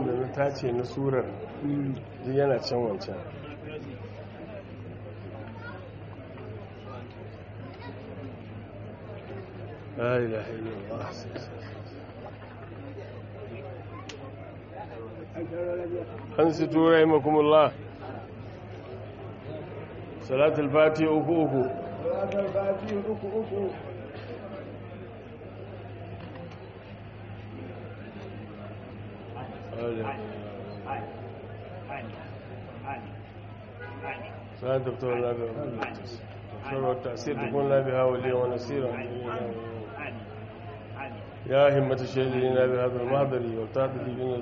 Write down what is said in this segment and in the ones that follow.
da na tace na surar duk yana can wancan la ilaha illallah an su tura imakumullah salatul fati uku uku salatul fati uku uku سأل دكتور الله دكتور والتأثير تكون لا بها وليا ونصيرا يا همة الشهيدين بهذا المهدر والتعدد بنا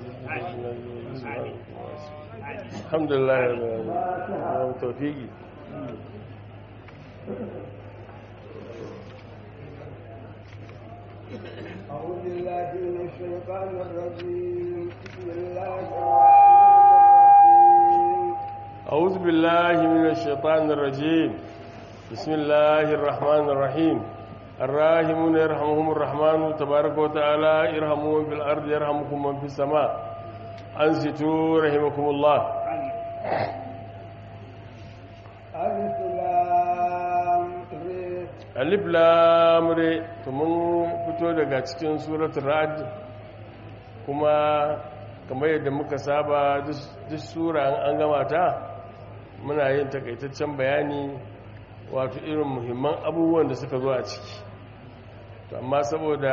الحمد لله رب العالمين توفيقي أعوذ بالله من الشيطان الرجيم بسم الله الرحمن الرحيم أعوذ بالله من الشيطان الرجيم بسم الله الرحمن الرحيم الراحمون يرحمهم الرحمن تبارك وتعالى ارحموا من في الأرض يرحمكم من في السماء أنستوا رحمكم الله ألف لام ر alif lamure to mun fito daga cikin suratul ra'd kuma kamar yadda muka saba duk sura an gama ta muna yin takaitaccen bayani wato irin muhimman abubuwan da suka zo a ciki to amma saboda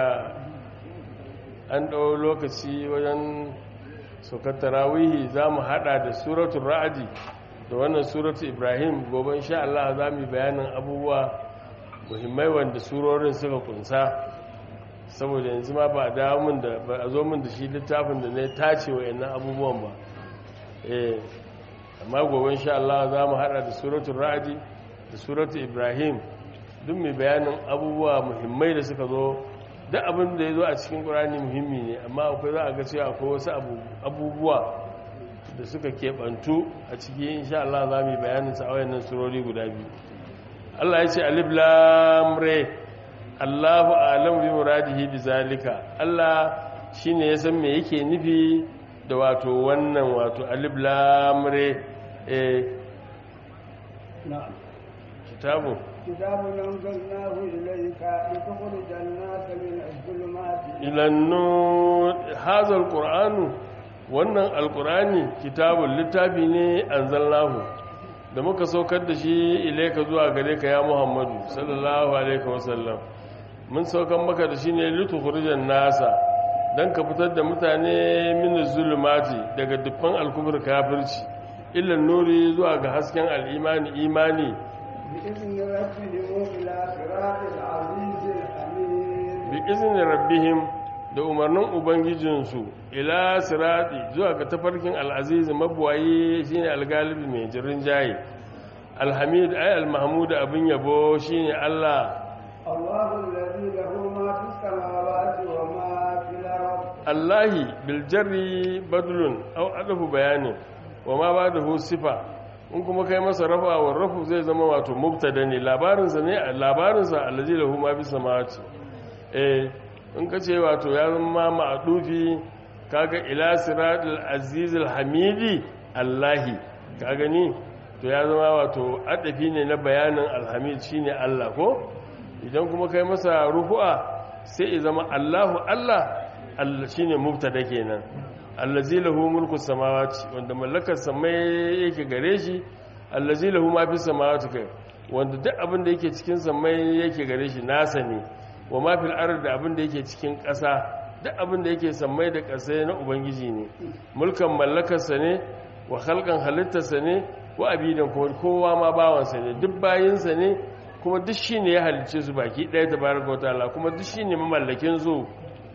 an ɗau lokaci wajen saukar tarawihi za mu haɗa da suratul ra'adi da wannan suratul ibrahim gobe insha Allah za mu yi bayanin abubuwa muhimmai wanda surorin suka kunsa saboda yanzu ma ba a mun da ba a zo min da shi littafin da na tace wa yannan abubuwan ba eh amma gobe insha Allah za mu hada da suratul ra'di da suratul ibrahim duk mai bayanin abubuwa muhimmai da suka zo duk abin da ya zo a cikin qur'ani muhimmi ne amma akwai za a ga cewa akwai wasu abubuwa da suka keɓantu a ciki insha Allah za mu yi bayanin sa a wayannan surori guda biyu Allah ya ce alif lam re Allahu a'lamu bi muradihi bi zalika Allah shine ya san me yake nufi da wato wannan wato alif lam re eh نعم kitabu كتاب أنزلناه إليك لتخرج الناس من الظلمات ila nur hadha alqur'anu wannan alqur'ani kitabun littafi ne anzalnahu da muka saukar da shi ilaika zuwa gare ka ya muhammadu sallallahu alaihi wasallam mun saukar maka da shi ne litukhrijan nasa dan ka fitar da mutane min zulumati daga dukkan alkufur kafirci illa nuri zuwa ga hasken al'imani imani بإذن ربهم إلى صراط العزيز الحميد bi izinin rabbihim da umarnin ubangijinsu ila sirati zuwa ga tafarkin al'aziz mabuwayi shine algalibi mai jirin jaye alhamid ay almahmud abin yabo shine Allah الله الذي له ما في السماوات وما في الأرض Allahi bil jarri badlun aw adafu bayanin wa ma ba'dahu sifa in kuma kai masa rafa wa rafu zai zama wato mubtada ne labarinsa ne labarinsa allazi lahu ma fi samawati eh in ka ce wato ya zama ma'adufi kaga ila siratul azizul hamidi allahi ka gani to ya zama wato adafi ne na bayanin alhamid shine Allah ko idan kuma kai masa rufu'a sai ya zama Allahu Allah Allah shine mubtada kenan allazi lahu mulku samawati wanda mallakar samai yake gare shi allazi lahu ma fi samawati kai wanda duk abin da yake cikin samai yake gare shi nasa ne wa ma fil ard da abin da yake cikin ƙasa duk abin da yake samai da ƙasa na ubangiji ne mulkan mallakarsa ne wa khalqan halittarsa ne wa abidan kuma kowa ma bawansa ne duk bayinsa ne kuma duk shine ya halicce su baki ɗaya tabaraka wa ta'ala kuma duk shine mamallakin su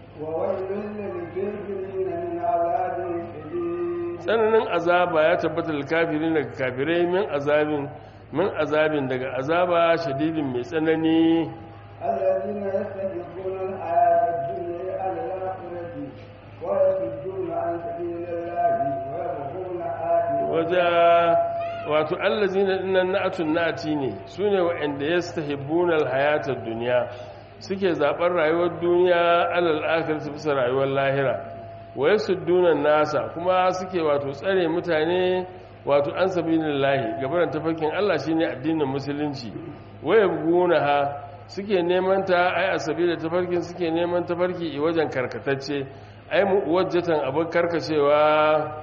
وويل للكافرين من عذاب شديد tsananin azaba ya tabbata da kafirin daga kafirai min azabin min azabin daga azaba shadidin mai tsanani الذين يستحبون الحياة الدنيا على الآخرة ويصدون عن سبيل الله ويبغون آخرة waje wato allazina dinnan na'atun na'ati ne sune wa'anda yastahibbuna alhayata ad-dunya suke zaɓar rayuwar duniya alal akhirati bisa rayuwar lahira wa yasudduna nasa kuma suke wato tsare mutane wato an sabilillahi gabaran tafarkin Allah shine addinin musulunci waya ha suke neman ta ai asabi da tafarkin suke neman tafarki i wajen karkatacce ai mu wajjatan abin karkacewa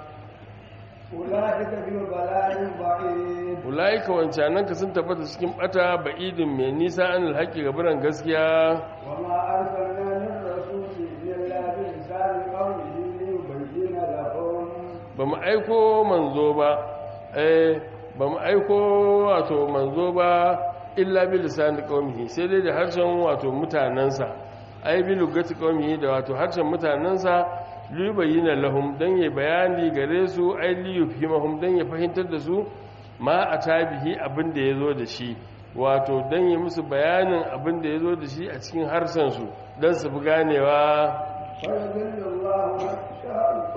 أولئك في ضلال بعيد ulaika wancanan ka sun tabbata cikin bata ba'idin mai nisa an alhaqi gabaran gaskiya وما أرسلنا من رسول إلا بلسان قومه ليبين لهم ba mu aiko manzo ba eh ba mu aiko wato manzo ba illa bi lisan qaumihi sai dai da harshen wato mutanansa ai bi lugati qaumihi da wato harshen mutanansa li bayyana lahum dan ya bayani gare su ai li yufhimahum dan ya fahimtar da su ma atabihi abin da yazo da shi wato dan ya musu bayanin abin da yazo da shi a cikin harshen su dan su fi ganewa ويذل الله من يشاء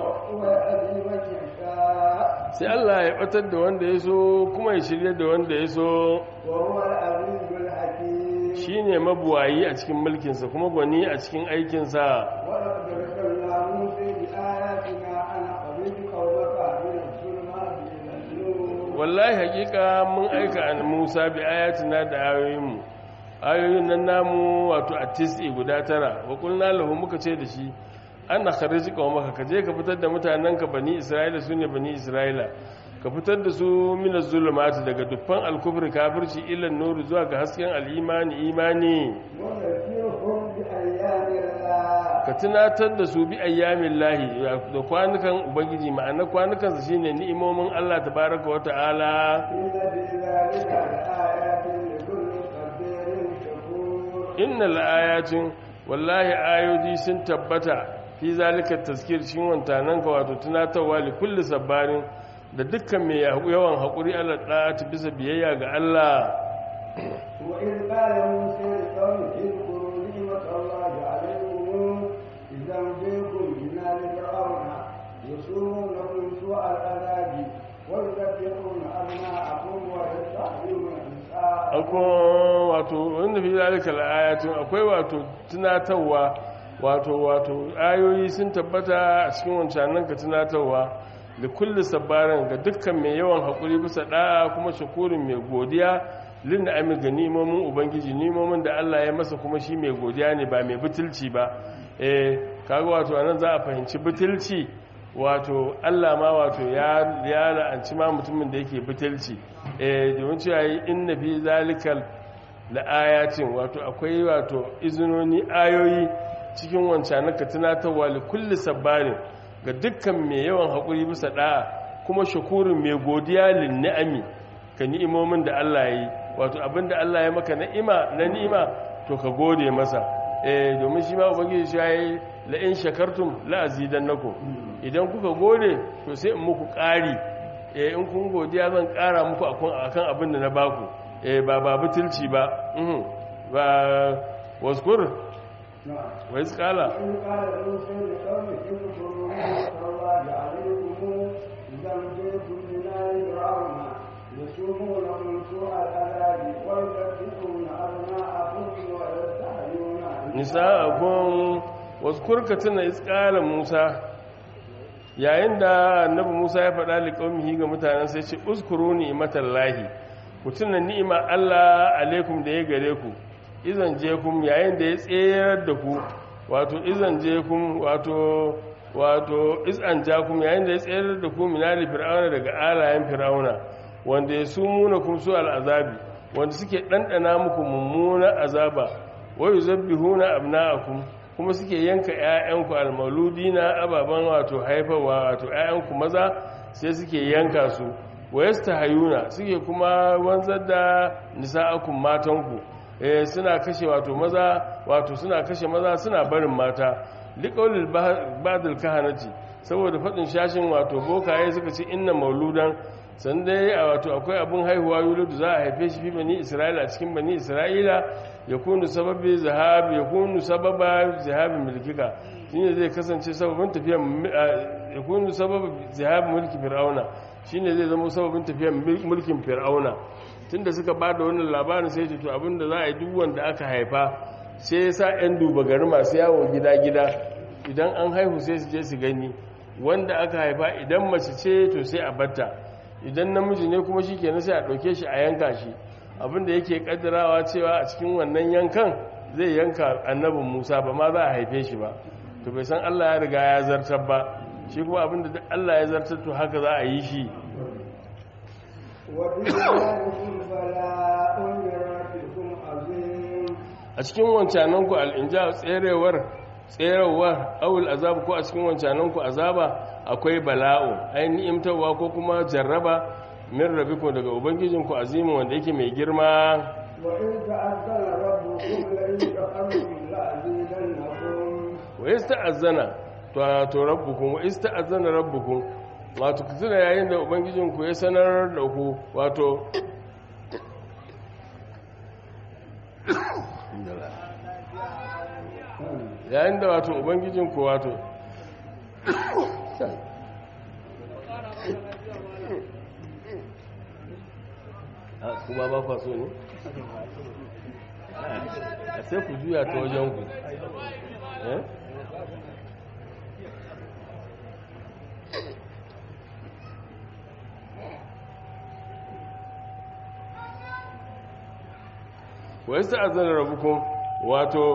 ويهدي من يشاء sai Allah ya batar da wanda ya so kuma ya shirya da wanda ya so وهو العزيز الحكيم shine mabuwayi a cikin mulkinsa kuma gwani a cikin aikinsa ولقد ارسلنا موسى بآياتنا أن أخرج قومك من الظلمات إلى النور wallahi hakika mun aika an Musa bi ayatina da ayoyinmu ayoyin nan namu wato a tisi guda tara wa kulna lahu muka ce da shi ana khariji qaumaka ka je ka fitar da mutanenka bani Isra'ila sune bani Isra'ila ka fitar da su min az-zulumati daga dukkan al-kufri kafirci ila nuru zuwa ga hasken al-imani imani ونذكرهم بأيام الله ka tunatar da su bi ayyamin lahi da kwanukan ubangiji ma'ana kwanukansa shine ni'imomin Allah tabaraka wa ta'ala إن في ذلك لآيات لكل صبير شكور innal ayatin wallahi ayoyi sun tabbata fi zalika tazkir cikin wantanan ka wato tunatarwa li kulli sabbarin da dukkan mai yawan hakuri Allah da'ati bisa biyayya ga Allah وإذ قال موسى لقومه اذكروا نعمة الله عليكم إذا أنجيكم من آل فرعون يسومونكم سوء العذاب ويذبحون أبناءكم ويستحيون نساءكم akwai wato wanda fi zalika ayatin akwai wato tunatarwa wato wato ayoyi sun tabbata a cikin wancanan ka tunatarwa da kulli sabbaran ga dukkan mai yawan hakuri bisa da'a kuma shakurin mai godiya lin ami ga nimomin ubangiji nimomin da Allah ya masa kuma shi mai godiya ne ba mai butulci ba eh kaga wato anan za a fahimci butulci wato Allah ma wato ya ya la'anci ma mutumin da yake butulci eh domin cewa yi inna fi zalikal la ayatin wato akwai wato izinoni ayoyi cikin wancan ka tunatarwa li kulli sabbarin ga dukkan mai yawan haƙuri bisa da'a kuma shakurin mai godiya lin ni'ami ka ni'imomin da Allah ya yi wato abinda Allah ya maka ni'ima na ni'ima to ka gode masa eh domin shi ma ubangiji shi yayi la in shakartum la azidannakum idan kuka gode to sai in muku ƙari eh in kun godiya zan ƙara muku akan akan abin da na baku eh ba ba butulci ba mhm ba waskur نعم wa isqala وإذ قال موسى لقومه اذكروا نعمة الله عليكم إذا أنجيكم من آل فرعون يسومونكم سوء العذاب ويذبحون أبناءكم ويستحيون nisa'akum waskur ka tuna isqala Musa yayin da annabi Musa ya faɗa liqaumihi ga mutanen sai ce uskuru ni'matallahi ku tuna ni'ima Allah alaikum da ya gare ku izan je kum yayin da ya tsayar da ku wato izan je kum wato wato izan ja kum yayin da ya tsayar da ku minali fir'auna daga alayen fir'auna wanda ya sumuna kum su al'azabi wanda suke ɗanɗana muku mummunan azaba wayu zabbihuna abna'akum kuma suke yanka ƴaƴanku almaludina ababan wato haifarwa wato ƴaƴanku maza sai suke yanka su wayastahayuna suke kuma wanzar da nisa'akum matanku eh suna kashe wato maza wato suna kashe maza suna barin mata liqaulil ba'dil kahanati saboda fadin shashin wato bokaye suka ce inna mauludan san dai a wato akwai abin haihuwa yuludu za a haife shi fi bani isra'ila a cikin bani isra'ila ya kunu sababi zahabi ya kunu sababa zahabi mulkika shine zai kasance sababin tafiyan ya kunu sababa zahabi mulki fir'auna shine zai zama sababin tafiyan mulkin fir'auna tunda suka ba da wannan labarin sai ce to abinda za a yi duk wanda aka haifa sai ya sa 'yan duba gari masu yawo gida-gida idan an haihu sai su je su gani wanda aka haifa idan mace ce to sai a batta idan namiji ne kuma shi kenan sai a ɗauke shi a yanka shi abinda yake kaddarawa cewa a cikin wannan yankan zai yanka annabin musa ba ma za a haife shi ba to bai san allah ya riga ya zartar ba shi kuma abinda duk allah ya zartar to haka za a yi shi وفي ذلكم بلاء من ربكم عظيم a cikin wancananku al'inja tserewar tserewar awul azab ko a cikin wancananku azaba akwai bala'u ainihin imtarwa ko kuma jarraba min rabiko daga ubangijinku azimin wanda yake mai girma وإن تأذن ربكم لئن شكرتم لأزيدنكم wa ista'azzana to to rabbukum wa ista'azzana rabbukum wato kuzura yayin da ubangijinku ya sanar da ku wato yayin da wato ubangijinku wato a kuma ba kwa so ne a sai ku juya ta wajen ku eh wa yasta azana rabbukum wato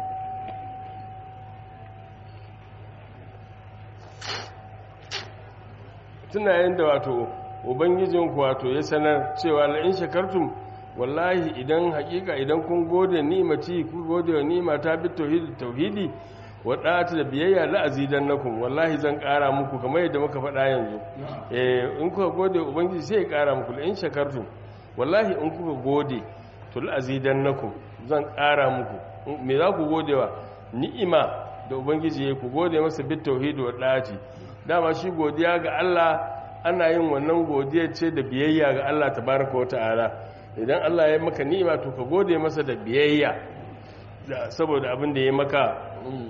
tuna yadda wato ubangijinku wato ya sanar cewa la'in shakartum wallahi idan hakika idan kun gode ni'imati ku gode wa ni'ima ta bi tauhidi tauhidi wa da'ata da biyayya la azidannakum wallahi zan kara muku kamar yadda muka faɗa yanzu eh in kuka gode wa ubangiji sai ya kara muku la'in shakartum wallahi in kuka gode to la azidannakum zan kara muku me za ku gode wa ni'ima da ubangiji ya ku gode masa bi tauhidi wa da'ati dama shi godiya ga Allah ana yin wannan godiya ce da biyayya ga Allah tabaraka wa ta'ala idan Allah ya maka ni'ima to ka gode masa da biyayya saboda abin da ya maka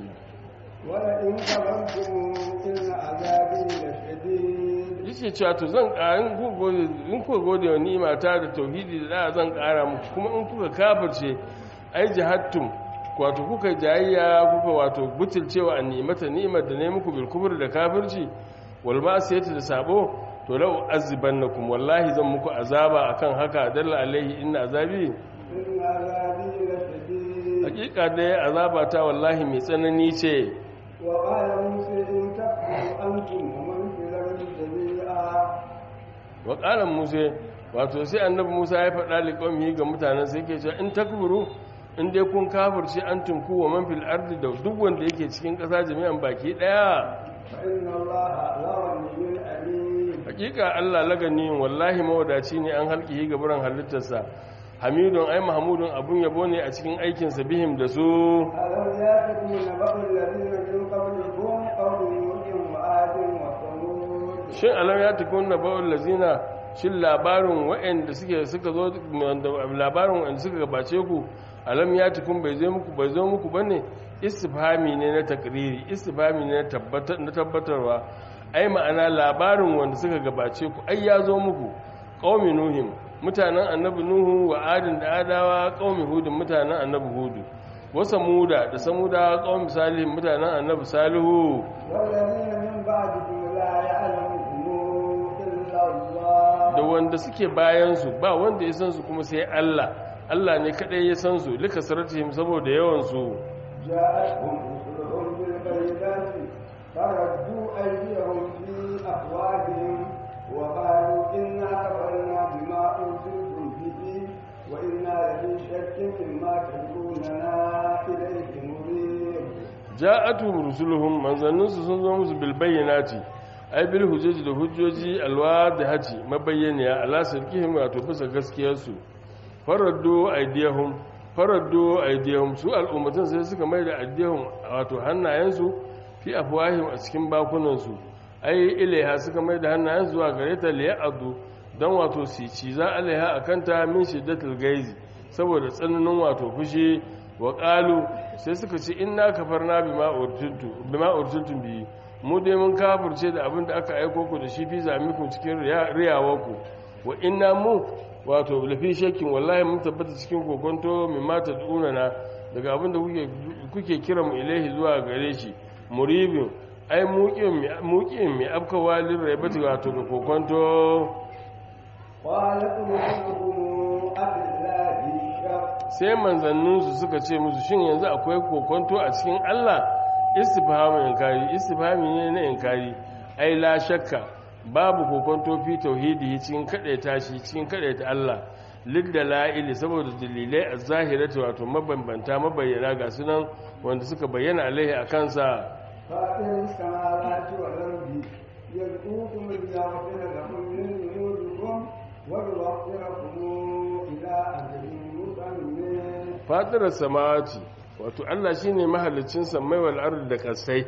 ولئن كفرتم إن عذابي لشديد yace cewa to zan ƙarin ku gode in ku gode wa ni'ima ta da tauhidi da zan ƙara muku kuma in kuka kafirce ai jahattum wato kuka jayayya kuka wato butulcewa an ni'imata ni'imar da ne muku bil kufr da kafirci wal ma'siyati da sabo to law azibannakum wallahi zan muku azaba akan haka dalla alaihi inna azabi إن عذابي لشديد hakika dai azaba ta wallahi mai tsanani ce وقال موسى إن تكفروا أنتم ومن في الأرض جميعا wa qala musa wato sai annabi musa ya faɗa liqaumihi ga mutanen sai yake cewa in takburu in dai kun kafirce antum ku wa man fil ardi da duk wanda yake cikin ƙasa jami'an baki daya فإن الله لغني أليم hakika Allah lagani wallahi mawadaci ne an halkihi ga buran halittarsa hamidun ai mahmudun abun yabo ne a cikin aikinsa bihim da su ألم يأتكم نبأ الذين من قبلكم قوم نوح وعاد وثمود shin alam ya tukun na ba'ul lazina shin labarin waɗanda suke suka zo wanda labarin waɗanda suka gabace ku alam ya tukun bai zo muku bai zo muku bane istifhami ne na takriri istifhami ne na tabbatar na tabbatarwa ai ma'ana labarin wanda suka gabace ku ai ya zo muku qaumi nuhim mutanen annabi nuhu wa adin da adawa qaumi hudin mutanen annabi hudu wa samuda da samuda qaumi salih mutanen annabi salihu والذين من بعدكم لا يعلمهم إلا الله da wanda suke bayansu ba wanda ya san su kuma sai Allah Allah ne kadai ya san su lika saratihim saboda yawan su جاءتهم رسلهم بالبينات فردوا أيديهم في أفواههم وقالوا إنا كفرنا بما أرسلتم به وإنا لفي شك مما تدعوننا إليه مريب ja'atuhum rusuluhum manzannin su sun zo musu bil bayyinati ai bil hujjaji da hujjoji alwadihati mabayyaniya ala sirkihim wato bisa gaskiyar su faraddu aydiyahum faraddu aydiyahum su al'ummatan sai suka mai da aydiyahum wato hannayensu fi afwahim a cikin bakunan su ai ilaiha suka mai da hannayen zuwa gare ta liya'adu dan wato su ci za alaiha akanta min shiddatul gaizi saboda tsananin wato fushi wa ƙalu sai suka ce inna kafarna bima urtuntu bima urtuntum bi mu dai mun kafirce da abin da aka aiko ku da shi fi zamikum cikin riyawarku wa inna mu wato lafi shakkin wallahi mun tabbata cikin kokonto min mata na daga abin da kuke kuke kira mu ilaihi zuwa gare shi muribin ai muƙin mai afkawa lirraibati wato ga kokonto قالت رسلهم أبالله شك sai manzanninsu suka ce musu shin yanzu akwai kokonto a cikin Allah istifhamu inkari istifhami ne na inkari ai la shakka babu kokonto fi tauhidi cikin kadaita shi cikin kadaita Allah liddala'ili saboda dalilai a zahirati wato mabambanta mabayyana ga sunan wanda suka bayyana alaihi a kansa فاطر السماوات والأرض يدعوكم ليغفر لكم من ذنوبكم ويوفقكم إلى أجل مسمى fatirar samawati wato Allah shine mahallicin samai wal ardi da kasai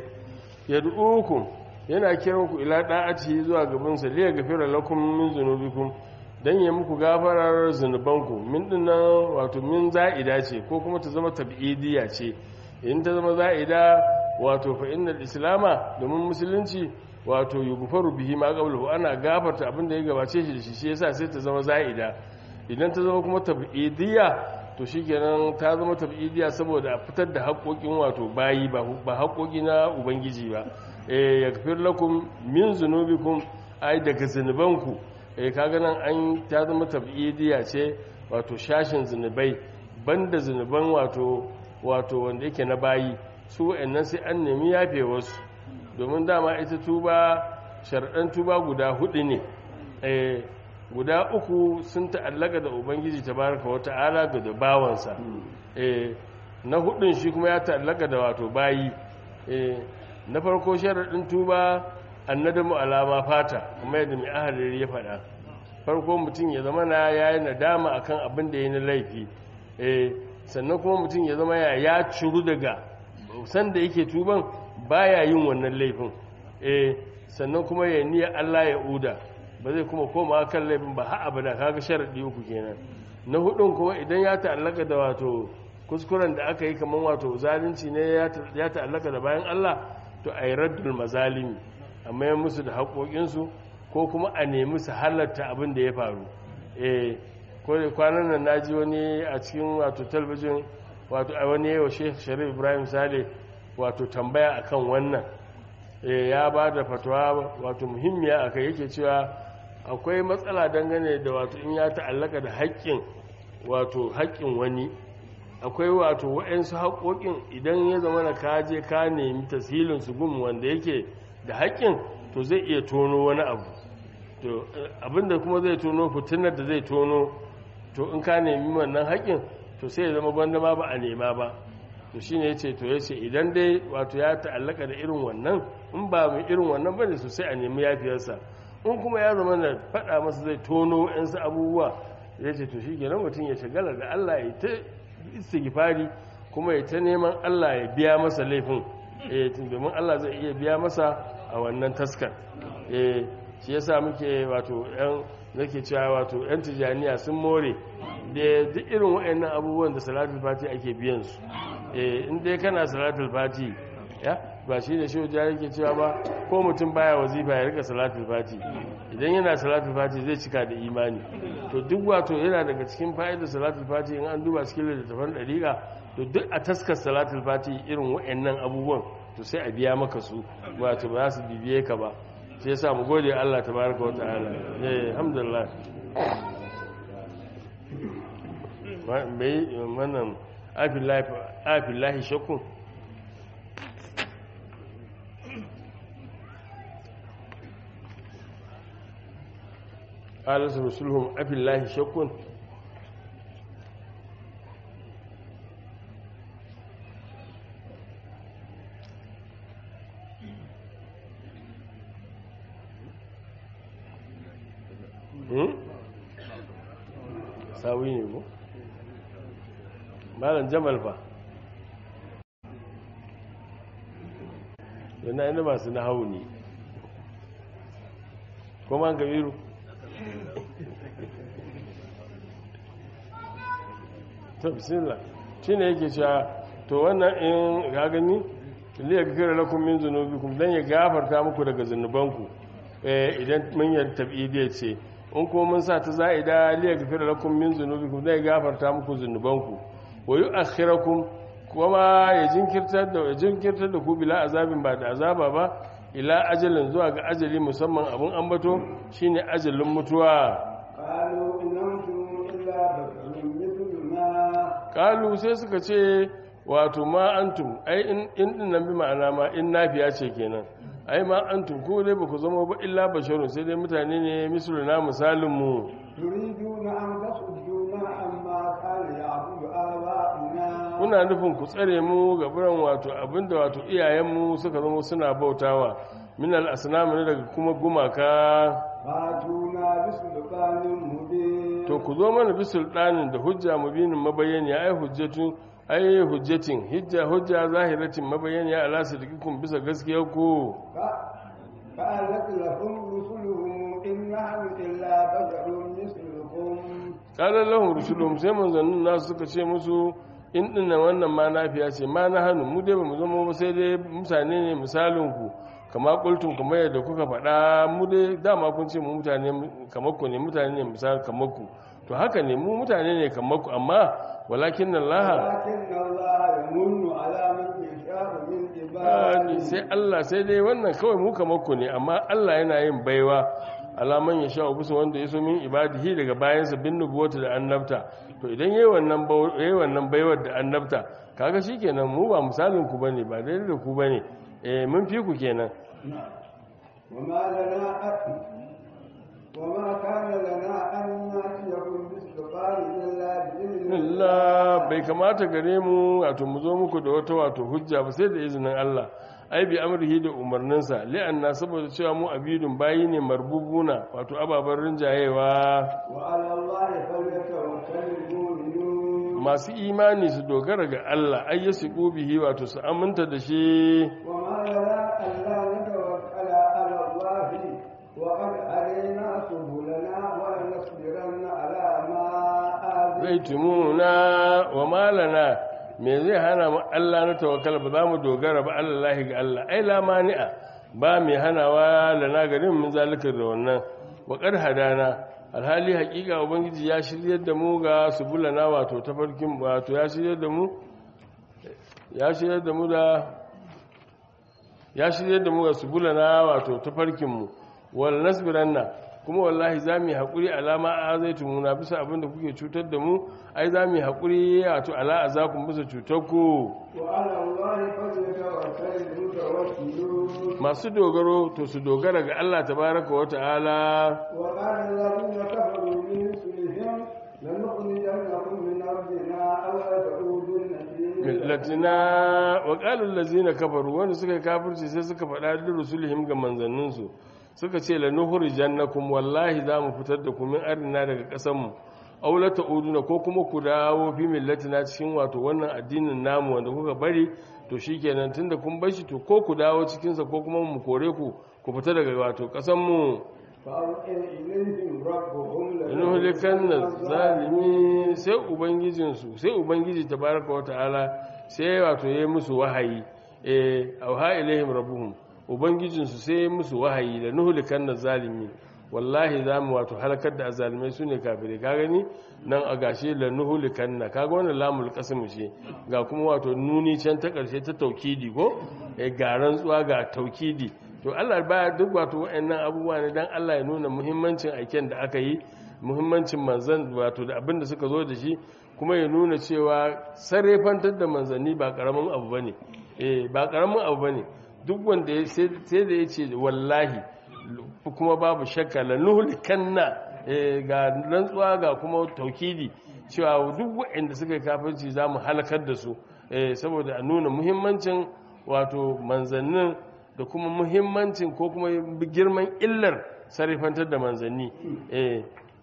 yad'ukum yana kiran ku ila da'ati zuwa gaban sa liya gafira lakum min zunubikum dan ya muku gafarar zunubanku min dinnan wato min za'ida ce ko kuma ta zama tab'idiyya ce in ta zama za'ida wato fa innal islama domin musulunci wato yughfaru bihi ma qablahu ana gafarta abin da ya gabace shi da shi shi yasa sai ta zama za'ida idan ta zama kuma tab'idiyya to shikenan ta zama tab'idiyya saboda a fitar da haƙoƙin wato bayi ba ba haƙoƙi na ubangiji ba eh yaghfir lakum min zunubikum ai daga zunubanku eh kaga nan an ta zama tab'idiyya ce wato shashin zunubai banda zunuban wato wato wanda yake na bayi su wa'annan sai an nemi yafe wasu domin dama ita tuba sharɗan tuba guda hudu ne eh guda uku sun ta'allaka da ubangiji tabaraka wa ta'ala ga da bawansa eh na hudun shi kuma ya ta'allaka da wato bayi eh na farko sharaɗin tuba annadamu alama fata kuma yadda mai ahalari ya faɗa farko mutum ya zama na yayi nadama akan abin da ya na laifi eh sannan kuma mutum ya zama ya ya ciru daga sanda yake tuban baya yin wannan laifin eh sannan kuma ya niyya Allah ya uda ba zai kuma koma kan laifin ba har abada kaga sharadi uku kenan na hudun kuma idan ya ta'allaka da wato kuskuren da aka yi kaman wato zalunci ne ya ta'allaka da bayan Allah to ay raddul mazalimi amma ya musu da haƙoƙinsu ko kuma a nemi su halarta abin da ya faru eh ko da kwanan nan naji wani a cikin wato talabijin wato a wani yawa Sheikh Sharif Ibrahim Sale wato tambaya akan wannan eh ya ba da fatawa wato muhimmiya akai yake cewa akwai matsala dangane da wato in ya ta'allaka da haƙƙin wato haƙƙin wani akwai wato waɗansu haƙoƙin idan ya zama na kaje ka nemi tasirin su gun wanda yake da haƙƙin to zai iya tono wani abu to abinda kuma zai tono fitinar da zai tono to in ka nemi wannan haƙƙin to sai ya zama gwanda ma ba a nema ba to shine yace to yace idan dai wato ya ta'allaka da irin wannan in ba mai irin wannan bane so sai a nemi yafiyarsa in kuma ya zama da faɗa masa zai tono yansu abubuwa ya ce to shi kenan mutum ya shagala da Allah ya ta istighfari kuma ya ta neman Allah ya biya masa laifin eh domin Allah zai iya biya masa a wannan taskar eh shi yasa muke wato yan nake cewa wato yan tijaniya sun more da duk irin waɗannan abubuwan da salatul fati ake biyan su eh in dai kana salatul fati ya ba shi da shehu jari ke cewa ba ko mutum baya wazifa ya rika salatul fati idan yana salatul fati zai cika da imani to duk wato yana daga cikin fa'idar salatul fati in an duba cikin littattafan dariƙa to duk a taskar salatul fati irin wa'annan abubuwan to sai a biya maka su wato ba za su bibiye ka ba sai yasa mu gode Allah tabaraka wa ta'ala eh alhamdulillah bai wannan afillahi afillahi shakku قال رسولهم أفي الله شك sawi ne ko malam jamal fa yana ina masu na hau ne kuma kabiru ta bismillah shi ne yake cewa to wannan in ga gani liya gafira lakum min zunubikum dan ya gafarta muku daga zunubanku eh idan mun yi tabidi ce in ko mun sa ta za'ida liya gafira lakum min zunubikum dan ya gafarta muku zunubanku wa yu'akhirakum kuma ya jinkirtar da ya jinkirtar da ku bila azabin ba da azaba ba ila ajalin zuwa ga ajali musamman abun ambato shine ajalin mutuwa قالوا إن أنتم إلا بشر مثلنا kalu sai suka ce wato ma antum ai in in din nan bi ma'ana ma in nafiya ce kenan ai ma antum ko dai ba ku zama ba illa basharun sai dai mutane ne misluna misalin mu تريدون أن تصدونا عما كان يعبد آباؤنا kuna nufin ku tsare mu ga biran wato abinda wato iyayenmu suka zama suna bautawa min al-asnam ne daga kuma gumaka فاتونا بسلطان مبين to ku zo mana bi sultanin da hujja mubinin mabayani ai hujjatun ai hujjatin hujja hujja zahiratin mabayani ala sadiqikum bisa gaskiyar ku فقالت لهم رسلهم إن نحن إلا بشر مثلكم qala lahum rusuluhum sai manzannin nasu suka ce musu in dinnan wannan ma nafiya ce ma na hannu mu dai bamu zama ba sai dai mutane ne misalin ku kama kultun kamar yadda kuka faɗa mu dai dama kun ce mu mutane kamar ku ne mutane ne misal kamar ku to haka ne mu mutane ne kamar ku amma walakin Allah ولكن الله يمن على من يشاء من Ani عباده sai Allah sai dai wannan kawai mu kamar ku ne amma Allah yana yin baiwa alaman ya sha bisa wanda ya so min ibadihi daga bayansa bin nubuwata da annabta to idan yayi wannan bau- yayi wannan baiwar da annabta kaga shikenan mu ba misalin ku bane ba daidai da ku bane eh mun fi ku kenan وما لنا أن وما كان لنا أن نأتيكم بسلطان إلا بإذن Allah bai kamata gare mu wato mu zo muku da wata wato hujja ba sai da izinin Allah ai bi amrihi da umarninsa li'anna saboda cewa mu abidun bayi ne marbubuna wato ababen rinjayewa وعلى الله فليتوكل المؤمنون masu imani su dogara ga Allah ai ya su bihi wato su aminta da shi وما لنا ألا نتوكل على الله وقد علينا سبلنا ولنصبرن على ما zai آذيتم tumuna wa malana me zai hana mu Allah na tawakkala ba za mu dogara ba Allah ga Allah ai la mani'a ba mai hanawa lana garin mun zalika da wannan wa qad hadana alhali haƙiƙa ubangiji ya shiryar da mu ga subulana wato tafarkin wato ya shiryar da mu ya shiryar da mu da ya shiryar da mu ga subulana wato tafarkin mu wal nasbiranna kuma wallahi za mu yi haƙuri alama a zai tumuna bisa abin da kuke cutar da mu ai za mu yi haƙuri wato ala a zakun bisa cutar ku وعلى الله فليتوكل المتوكلون masu dogaro to su dogara ga Allah tabaraka wa ta'ala وقال الذين كفروا من رسلهم لنخرجنكم من أرضنا أو لتعودن في millatina wa qalul ladzina kafaru wanda suka yi kafirci sai suka faɗa da rusulihim ga manzanninsu suka ce la nukhrijannakum wallahi za mu fitar da ku min arina daga ƙasar mu aw la ta'uduna ko kuma ku dawo fi millatina cikin wato wannan addinin namu wanda kuka bari to shikenan tunda kun bar shi to ko ku dawo cikin sa ko kuma mu kore ku ku fita daga wato ƙasar mu فأوحي إليهم ربهم inuhulikan na zalimi sai ubangijinsu sai ubangiji tabaraka wa ta'ala sai wato ya yi musu wahayi eh auha ilaihim rabbuhum ubangijinsu sai ya yi musu wahayi da nuhulikan na zalimi wallahi za mu wato halakar da azalimai su ne kafirai ka gani nan a gashe la nuhulikan na kaga wannan lamul qasim ce ga kuma wato nuni can ta karshe ta taukidi ko eh ga rantsuwa ga taukidi to Allah baya duk wato wayannan abubuwa ne dan Allah ya nuna muhimmancin aiken da aka yi muhimmancin manzan wato da abin da suka zo da shi kuma ya nuna cewa sarrafantar da manzanni ba karamin abu bane eh ba karamin abu bane duk wanda ya sai da yace wallahi kuma babu shakka la nuhlikanna eh ga rantsuwa ga kuma taukidi cewa duk waɗanda suka yi kafirci zamu halakar da su eh saboda a nuna muhimmancin wato manzannin da kuma muhimmancin ko kuma girman illar sarrafantar da manzanni eh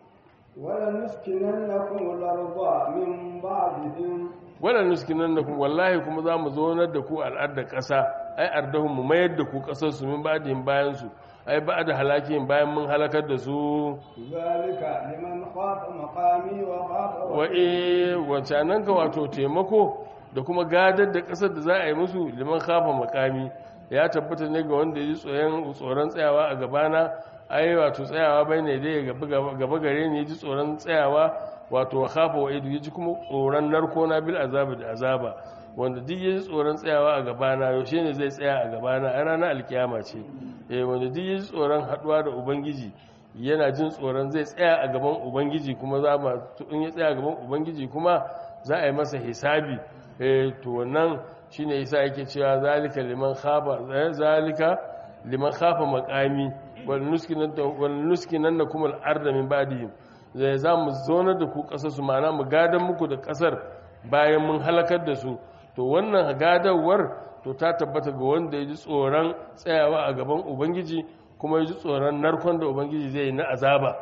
ولنسكننكم الأرض من بعدهم wannan nuskinan da ku wallahi kuma za mu zonar da ku al'adar ƙasa ai ardahun mu mayar da ku ƙasar su min ba'dihim bayan su ai ba da halakin bayan mun halakar da su ذلك لمن خاف مقامي وخاف wa eh wancanan ka wato taimako da kuma gadar da ƙasar da za a yi musu liman kafa makami ya tabbata ne ga wanda ya ji tsoron tsoron tsayawa a gabana ai wato tsayawa bai ne dai gaba gaba gare ni ya ji tsoron tsayawa wato wa kafa wa idu ya ji kuma tsoron narko na bil azaba da azaba wanda duk yaji tsoron tsayawa a gabana yaushe ne zai tsaya a gabana a ranar alkiyama ce eh wanda duk yaji tsoron haduwa da ubangiji yana jin tsoron zai tsaya a gaban ubangiji kuma za ma in ya tsaya a gaban ubangiji kuma za a yi masa hisabi eh to wannan shine yasa yake cewa zalika liman khaba zalika liman khafa maqami wal nuskinan wal nuskinan nakum al arda min ba'dihim zai za mu zonar da ku kasar su ma'ana mu gadan muku da kasar bayan mun halakar da su to wannan gadawar to ta tabbata ga wanda ya ji tsoron tsayawa a gaban ubangiji kuma ya ji tsoron narkon da ubangiji zai yi na azaba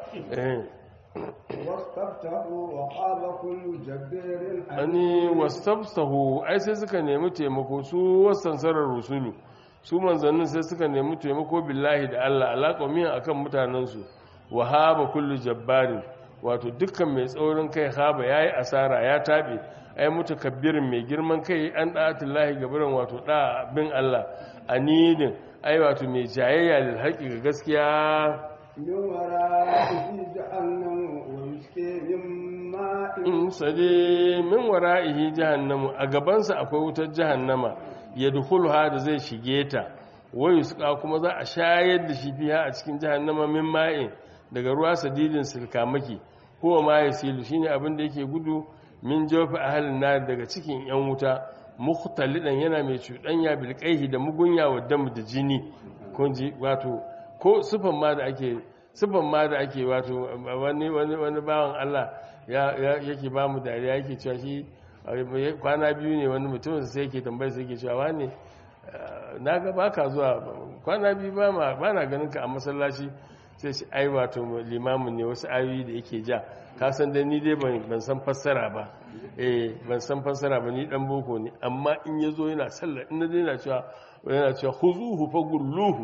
واستفتحوا وقال كل جبار ani wastabtahu ai sai suka nemi taimako su wasansarar rusulu su manzannin sai suka nemi taimako billahi da Allah alaƙomin akan mutanensu wa haba kullu jabbarin wato dukkan mai tsaurin kai haba yayi asara ya tabe ai mutakabbirin mai girman kai an da'atullahi gabaran wato da bin Allah anidin ai wato mai jayayya lil haƙi ga gaskiya من ورائه جهنم ويسقي من ماء in sade min wara'ihi jahannamu a gabansa akwai wutar jahannama yadkhuluha da zai shige ta wayu suka kuma za a shayar da shi fiha a cikin jahannama min ma'in daga ruwa sadidin sirkamaki huwa ma yasilu shine abin da yake gudu min jawfi ahlin nar daga cikin yan wuta mukhtalidan yana mai cuɗanya bilqaihi da mugunya wa dam da jini kun ji wato ko sufan ma da ake sufan ma da ake wato wani wani wani bawan Allah ya yake ba mu dariya yake cewa shi kwana biyu ne wani mutum sai yake tambayar sai yake cewa wane na ga baka zuwa kwana biyu ba ma ba na ganin ka a masallaci sai shi ai wato limamin ne wasu ayoyi da yake ja ka san da ni dai ban san fassara ba eh ban san fassara ba ni dan boko ne amma in yazo yana sallah in dai yana cewa yana cewa khuzuhu fagulluhu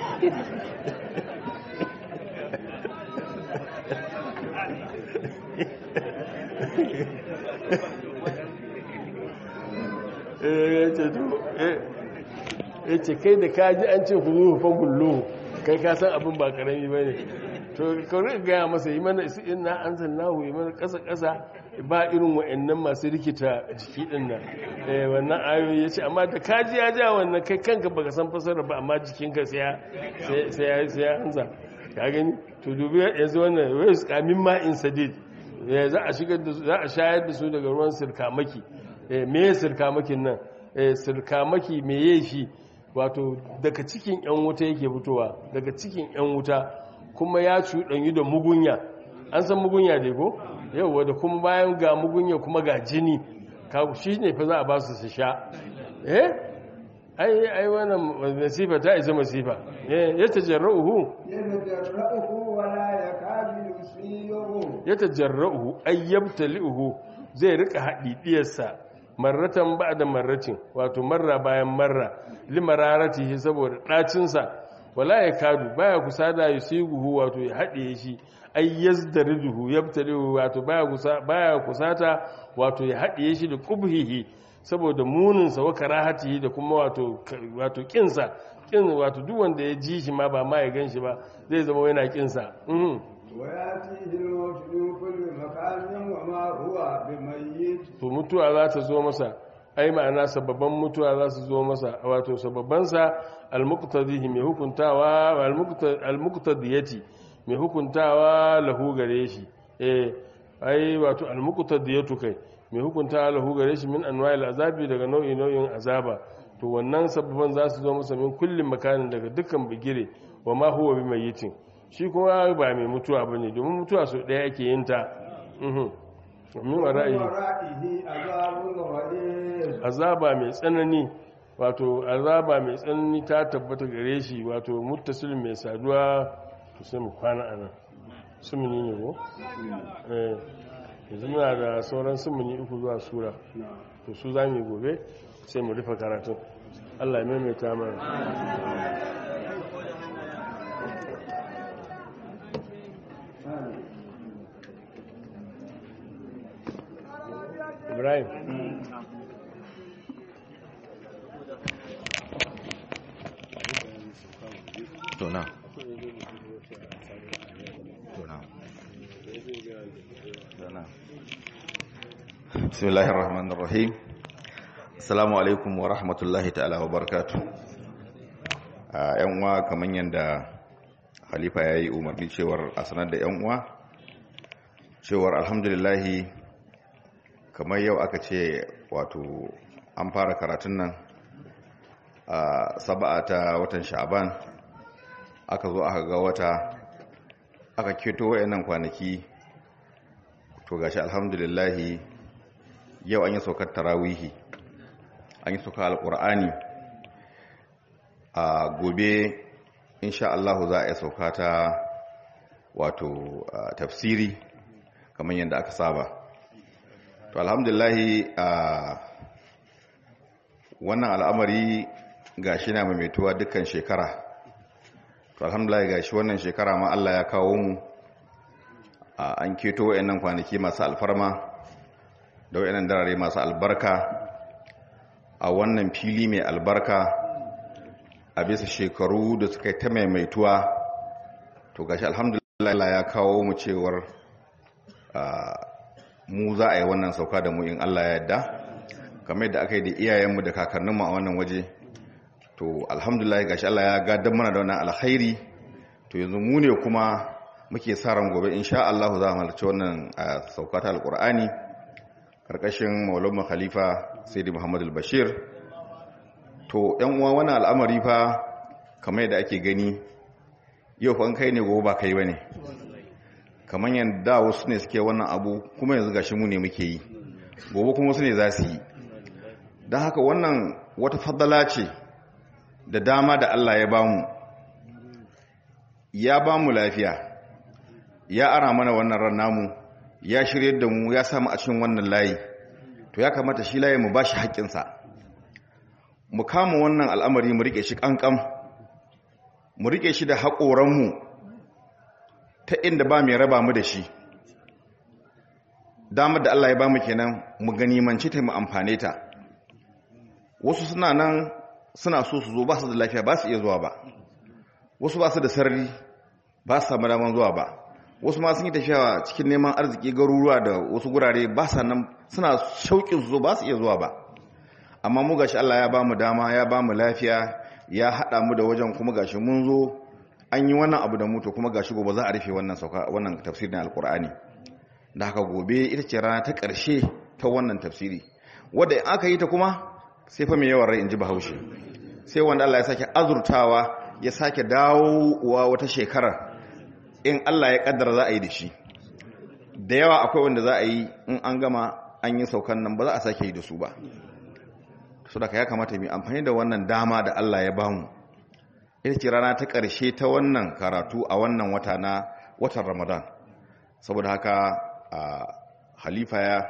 ya ce kai da kaji an ce ku zuwa fagullo kai ka san abin ba karami ba ne to kawai gaya masa yi mana isi ina an zannahu yi mana ƙasa-ƙasa ba irin wa'annan masu rikita jiki ɗin nan wannan ayoyi ya ce amma da kaji ya ja wannan kai kanka baka san fasara ba amma jikinka sai ya hanza ka gani to dubi yanzu wannan wai su kamin ma'in sadid za a shigar da za a shayar da su daga ruwan sirkamaki me ya sirkamakin nan sirkamaki me ya shi wato daga cikin yan wuta yake fitowa daga cikin yan wuta kuma ya cuɗanyi da mugunya an san mugunya dai ko yau da kuma bayan ga mugunya kuma ga jini shi ne fa za a ba su su sha eh ai ai wannan masifa ta isa masifa ya tajarra'uhu يتجرأه ولا يكاد يسيره ya tajarra'uhu ay yabtali'uhu zai rika hadidiyarsa marratan ba'da marratin wato marra bayan marra limararatihi saboda dacin sa wala yakadu baya kusada yusiguhu wato ya hadiye shi ay yazdariduhu yabtali'uhu wato baya kusa baya kusata wato ya hadiye shi da qubhihi saboda muninsa wa karahatihi da kuma wato wato kinsa kin wato duk wanda ya ji shi ma ba ma ya ganshi ba zai zama yana kinsa mhm ويأتيه الموت من كل مكان وما هو بميت to mutuwa za ta zo masa ai ma'ana sababban mutuwa za su zo masa wato sababbansa almuqtadihi mai hukuntawa almuqtadiyati mai hukuntawa lahu gare shi eh ai wato almuqtadiyatu kai mai hukuntawa lahu gare shi min anwa'il azabi daga nau'i nau'in azaba to wannan sababban za su zo masa min kullum makanin daga dukkan bigire wa ma huwa bimayyitin shi kuma ba mai mutuwa bane domin mutuwa so daya ake yin ta mhm min wara'i ورائه عذاب غليظ azaba mai tsanani wato azaba mai tsanani ta tabbata gare shi wato muttasil mai saduwa to sai mu kwana anan sumuni ne ko eh yanzu muna da sauran sumuni uku zuwa sura to su za mu gobe sai mu rufe karatun Allah ya maimaita mana Ibrahim to na to na to na bismillahir rahmanir rahim Assalamu alaikum wa rahmatullahi ta'ala wa barakatu. A ‘yan uwa kamar yadda Halifa ya yi umarni cewar a sanar da ‘yan uwa, cewar alhamdulillahi kamar yau aka ce wato an fara karatun nan a saba'a ta watan sha'aban aka zo aka ga wata aka keto wayannan kwanaki to gashi alhamdulillahi yau an yi saukar tarawihi an yi saukar alkur'ani a gobe insha Allah za a yi sauka ta wato tafsiri kamar yadda aka saba to alhamdulillahi a wannan al'amari gashi na maimaituwa dukkan shekara to alhamdulillah gashi wannan shekara ma Allah ya kawo mu an keto wayannan kwanaki masu alfarma da wayannan darare masu albarka a wannan fili mai albarka a bisa shekaru da suka ta maimaituwa to gashi alhamdulillah ya kawo mu cewar mu za a yi wannan sauka da mu in Allah ya yarda kamar yadda aka yi da iyayenmu da kakanninmu a wannan waje to alhamdulillah gashi Allah ya gadar mana da wannan alkhairi to yanzu mu ne kuma muke sa ran gobe insha Allah za mu halarci wannan sauka ta alqur'ani karkashin maulana khalifa sayyidi muhammad al-bashir to yan uwa wannan al'amari fa kamar yadda ake gani yau fa an kai ne gobe ba kai bane kamar yadda wasu ne suke wannan abu kuma yanzu gashi mu ne muke yi gobe kuma wasu ne za su yi don haka wannan wata fadala ce da dama da Allah ya bamu ya bamu lafiya ya ara mana wannan ran namu ya shirye da mu ya samu a cikin wannan layi to ya kamata shi layi mu bashi haƙƙinsa mu kama wannan al'amari mu rike shi ƙanƙam mu rike shi da haƙoranmu ta inda ba mai raba mu da shi damar da Allah ya bamu kenan mu ganimanci ta mu amfane ta wasu suna nan suna so su zo ba su da lafiya ba su iya zuwa ba wasu ba su da sarari ba su samu daman zuwa ba wasu ma sun yi tafiya cikin neman arziki garuruwa da wasu gurare ba sa nan suna shauƙin su zo ba su iya zuwa ba amma mu gashi Allah ya ba mu dama ya ba mu lafiya ya haɗa mu da wajen kuma gashi mun zo an yi wannan abu da mu to kuma gashi gobe za a rufe wannan sauka wannan tafsirin alkur'ani da haka gobe ita ce rana ta ƙarshe ta wannan tafsiri wadda in aka yi ta kuma sai fa mai yawan rai in ji bahaushe sai wanda Allah ya sake azurtawa ya sake dawowa wata shekarar in Allah ya kaddara za a yi da shi da yawa akwai wanda za a yi in an gama an yi saukan nan ba za a sake yi da su ba su daga ya kamata mai amfani da wannan dama da Allah ya bamu ita ce rana ta ƙarshe ta wannan karatu a wannan wata na watan ramadan saboda haka a halifa ya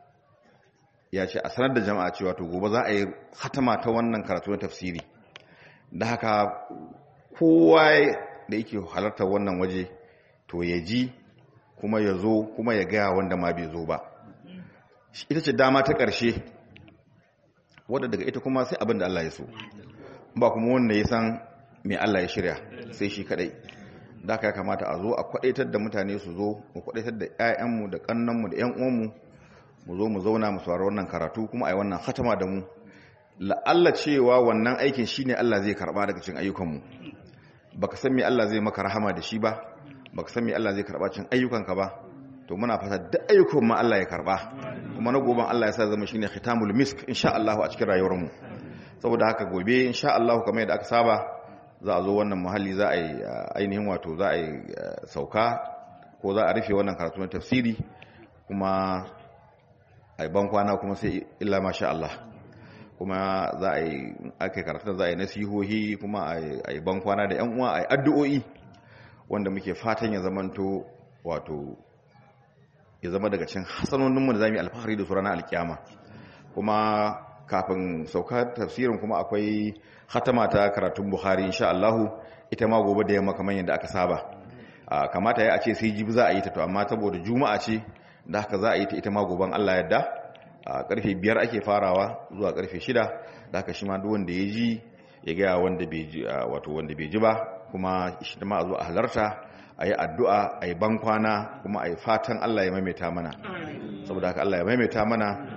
ya ce a sanar da jama'a cewa to gobe za a yi hatama ta wannan karatu na tafsiri da haka kowa da yake halartar wannan waje to ya ji kuma ya zo kuma ya gaya wanda ma bai zo ba ita ce dama ta ƙarshe wadda daga ita kuma sai abin da Allah ya so ba kuma wanda ya san mai Allah ya shirya sai shi kadai da haka ya kamata a zo a kwadaitar da mutane su zo mu kwadaitar da 'ya'yanmu da kannanmu da 'yan uwanmu mu zo mu zauna mu saurari wannan karatu kuma a yi wannan hatama da mu la'alla cewa wannan aikin shine Allah zai karba daga cikin ayyukanmu baka san me Allah zai maka rahama da shi ba baka san me Allah zai karba cikin ayyukanka ba to muna fata duk ayyukan mu Allah ya karba kuma na goban Allah ya sa zama shine khitamul misk insha Allah a cikin rayuwar mu saboda haka gobe insha Allah kamar yadda aka saba za a zo wannan muhalli za a yi ainihin wato za a yi sauka ko za a rufe wannan karatu na tafsiri kuma a ban kwana kuma sai illa masha Allah kuma za a yi aka karatu za a yi nasihohi kuma a yi ban kwana da 'yan uwa a yi addu'o'i wanda muke fatan ya zamanto wato ya zama daga cikin hasanoninmu da za mu yi alfahari da su ranar alkiyama kuma kafin sauka tafsirin kuma akwai hatama ta karatun buhari insha Allahu ita ma gobe da yamma kamar yadda aka saba kamata ya a ce sai jibi za a yi ta to amma saboda juma'a ce da haka za a yi ta ita ma goben Allah yadda a karfe biyar ake farawa zuwa karfe shida da haka shi ma duk wanda ya ji ya gaya wanda bai ji wato wanda bai ji ba kuma shi ma a zo a halarta a yi addu'a a yi bankwana kuma a yi fatan Allah ya maimaita mana saboda haka Allah ya maimaita mana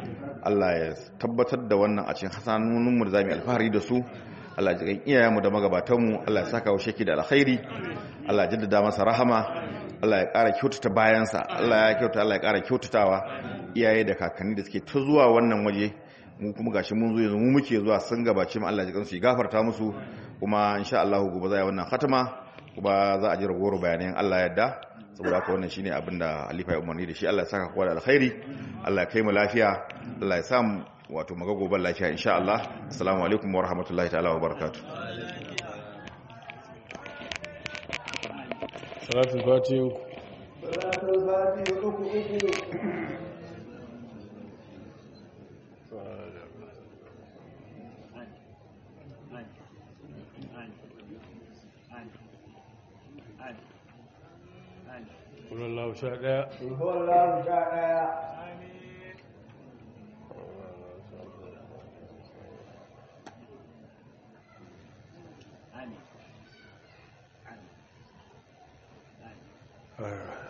Allah ya tabbatar da wannan a cikin hasanoninmu da za mu yi alfahari da su Allah ya jikan iyayenmu da magabatanmu Allah ya saka wa sheki da alkhairi Allah ya jaddada masa rahama Allah ya ƙara kyautata bayansa Allah ya kyauta Allah ya ƙara kyautatawa iyaye da kakanni da suke ta zuwa wannan waje mu kuma gashi mun zo yanzu mu muke zuwa sun gabace mu Allah ya jikan su ya gafarta musu kuma insha Allah gobe za a yi wannan khatama kuma za a ji ragowar bayanan Allah ya yarda saboda haka wannan shine abin da Halifa ya umarni da shi Allah ya saka kowa da alkhairi Allah ya kai mu lafiya Allah ya sa mu wato maga goban lafiya insha Allah assalamu alaikum wa rahmatullahi ta'ala wa barakatuh salatul fatiha salatul fatiha uku uku Kullallahu sha ɗaya. Kulhuwallahu sha ɗaya. Amin.